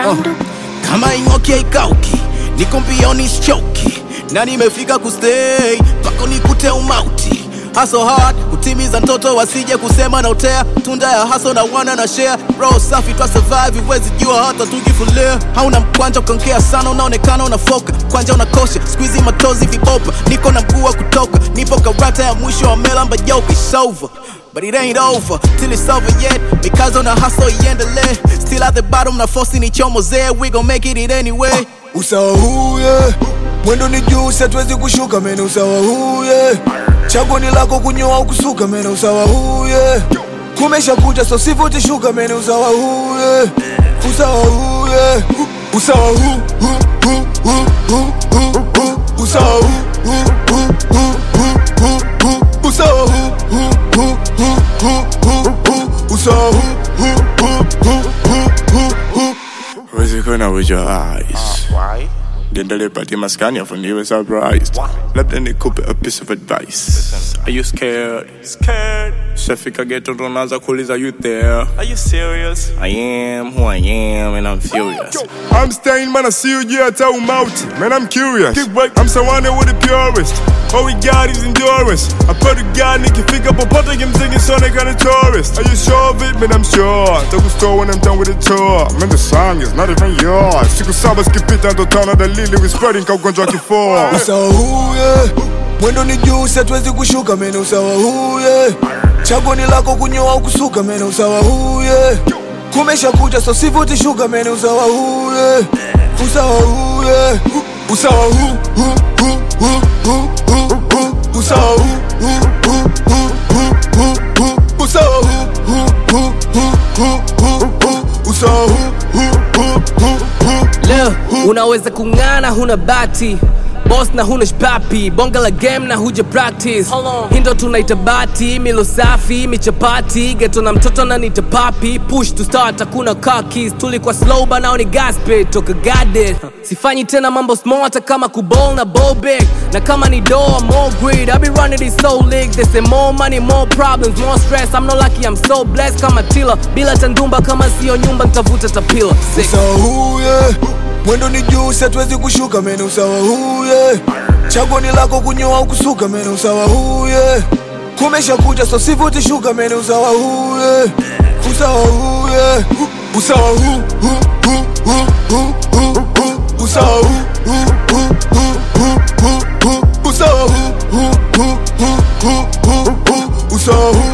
Sound. kama ing'oki haikauki niko mbioni sichoki na nimefika kustay mpaka nikute umauti haso hard kutimiza ndoto wasije kusema na utea tunda ya haso na wana na share bro safi twa survive huwezi jua hata tukifulia hauna mkwanja ukankea sana unaonekana unafoka kwanja unakosha squeezy matozi vibopa niko na mguu wa kutoka nipo karata ya mwisho wa melamba yoke it's over But it ain't over till it's over yet because on the hustle iendelee still at the bottom na force ni chomo zee we gon make it, it anyway usawa huu yeah. mwendo ni juu siatuwezi kushuka mene usawa huu yeah. chaguo ni lako kunyoa au kusuka mene usawa huu yeah. kumesha kucha so sivyo utishuka mene usawa huu yeah. usawa huu yeah. usawa huu huu, huu, huu, huu, huu, huu. usawa huu huu, huu, huu, huu, huu, huu. usawa huu huu, huu, huu, huu, huu, huu. usawa huu huu, huu, huu, huu, huu, huu. Where's it gonna with your eyes? Why? Niendelee patia maskani afu niwe surprised labda nikupe a piece of advice Are you scared? Scared? Shafika ghetto ndo naanza kuuliza you there Are you serious? I am who I am and I'm furious I'm staying, man. I see you, yeah, tell mouth. Man, I'm curious. I'm surrounded with the purest. All we got is endurance. I put a guy, Nicky, pick up a pot, I'm singing Sonic on a tourist. Are you sure of it? Man, I'm sure. Take a store when I'm done with the tour. Man, the song is not even yours. Siku saba skipita ndo tano dalili we spreading ka ugonjwa wa kifua. usawa huu yeah. mwendo ni juu siatuwezi kushuka mene usawa huu yeah. chaguo ni lako kunyoa au kusuka mene usawa huu yeah. kumesha kucha so sivyo utishuka mene usawa huu yeah. usawa huu yeah. usawa huu huu, huu, huu, huu, huu, huu. usawa huu huu, huu, huu, huu, huu, huu. usawa huu huu, huu, huu, huu, huu, huu. usawa huu huu, huu, huu, huu. Leo unaweza kung'ana huna bati boss na huna shpapi bonga la game na huja practice hindo tunaita bati milo safi michapati geto na mtoto na nita papi push to start hakuna kakis tulikuwa slow banao ni gaspe toka gade sifanyi tena mambo small hata kama kubol na bobek na kama ni doa more greed I be running this soul league they say more money more problems more stress I'm not lucky I'm so blessed kama tila bila tandumba kama sio nyumba nitavuta tapila Sick. usawa huu yeah. mwendo ni juu siatuwezi kushuka mene usawa huu yeah. chaguo ni lako kunyoa au kusuka mene usawa huu yeah. kumesha kucha so sivyo utishuka mene usawa huu yeah. usawa huu yeah. usawa huu huu, huu, huu, huu, huu, huu. usawa huu huu, huu, huu, huu, huu, huu. usawa huu huu, huu, huu, huu, huu, huu. usawa huu